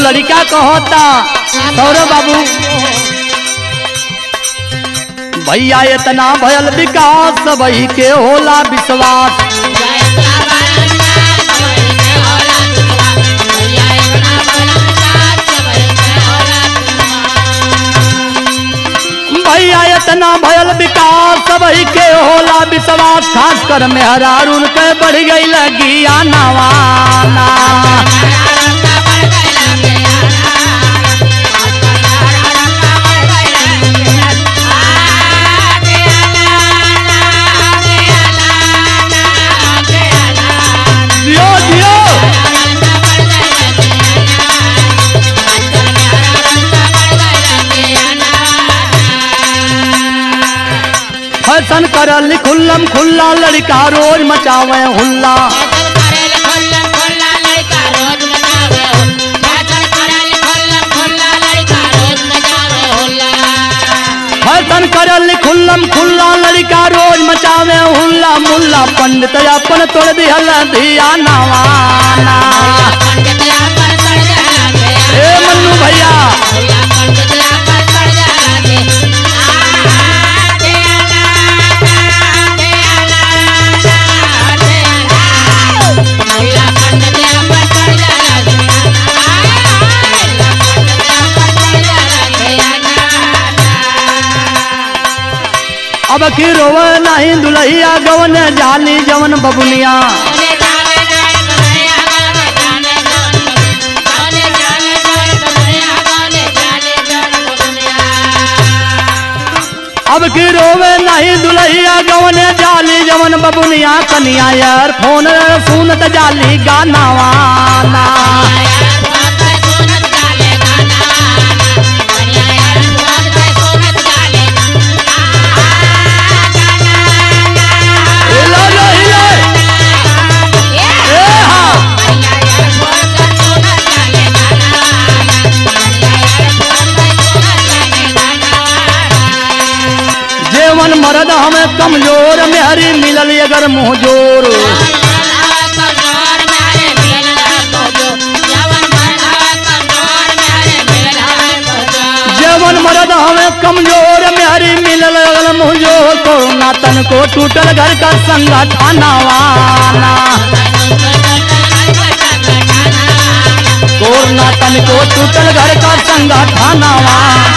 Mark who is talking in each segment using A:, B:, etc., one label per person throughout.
A: लड़का कहता सौरभ बाबू भैया इतना भयल विकास वही के होला विश्वास भैया इतना भयल विकास वही के होला विश्वास खास कर में हरारून के बढ़ गई लगी नवाना दियो दियो फैशन करल खुल्लम खुल्ला लड़का रोज मचावे हुल्ला फैशन करल खुल्लम खुल्ला लड़का रोज मचावे हुल्ला मुल्ला पंडित अपन तोड़ दिहल दिया नवाना ए मन्नू भैया अब की रोवे नहीं दुल्हिया गवन जाली जवन बबुनिया अब की रोवे नहीं दुल्हिया गवन जाली जवन बबुनिया कनिया यार फोन सुनत जाली गाना वाना हिलो लो हिलो ए हाँ जेवन मर्द हमें कमजोर मेहरी मिलल अगर मुँह जोर जेवन मर्द हमें कमजोर मेहरी मिलल अगर मुँह जोर कोरोना तन को टूटल घर का संगठन वाना कोरोना तन को टूटल घर का संगठन वाना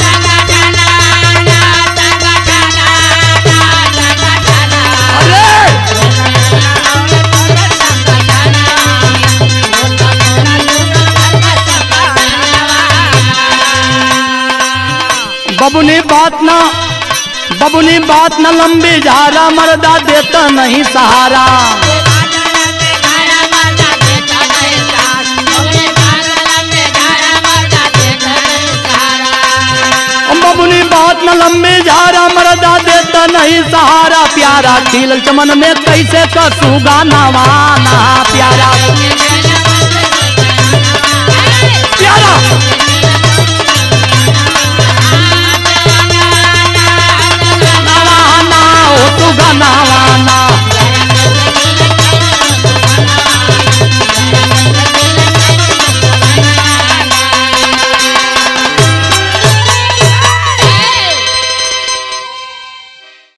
A: अरे बबुनी बात ना बबुनी बात न लंबी झारा मर्दा देता नहीं सहारा बबुनी बात न लंबी झारा मर्दा देता नहीं सहारा प्यारा खिल चमन में कैसे कसू गाना वाना प्यारा प्यारा नवाना हो तू गाना वाना